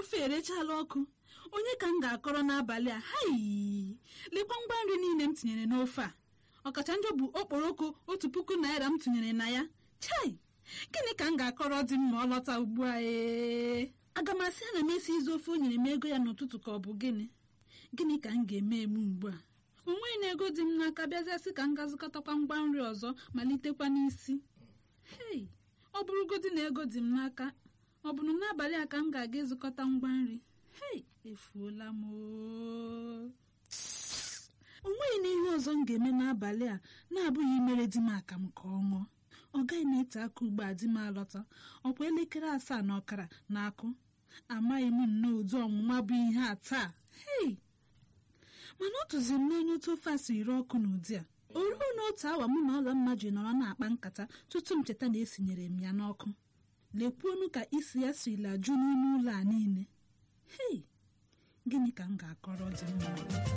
ofe erechala ọkụ onye ka m ga-akọrọ n'abalị a hai lekwa ngwa nri niile m tinyere n'ofe a ọkacha njọ bụ okporoko otu puku naira m tinyere na ya chai gịnị ka m ga-akọrọ dị m ma ọ lọta ugbu a ee aga m asị ana m esi izu ofe o nyere m ego ya n'ụtụtụ ka ọ bụ gịnị gịnị ka m ga-eme eme ugbu a o nweghị na ego dị m n'aka bịaziasị ka m ga-azụkọtakwa ngwa nri ọzọ malitekwa n'isi hei ọ bụrụgodị na ego dị m n'aka ọ bụ na n'abalị a ka m ga-aga ịzụkọta ngwa nri hei efuola m oo. o nweghị na ihe ọzọ m ga-eme n'abalị a na-abụghị imere di m aka m ka ọ ṅụọ ọ gaghị na-ete aka ugbo a di m alọta ọkwa elekere asaa na ọkara na-akụ amaghị m nnọọ ụdị ọnwụnwa bụ ihe a taa hei mana ọ tụziri m n'onye otu ofe a si ire ọkụ n'ụdị a o ruo n'otu awa mụ na ọlọmma ji nọrọ na-akpa nkata tutu m cheta na esinyere m ya n'ọkụ lekwuonu ka isi ya sirila jụ n'ime ụlọ a niile hei gịnị ka m ga-akọrọ dị mma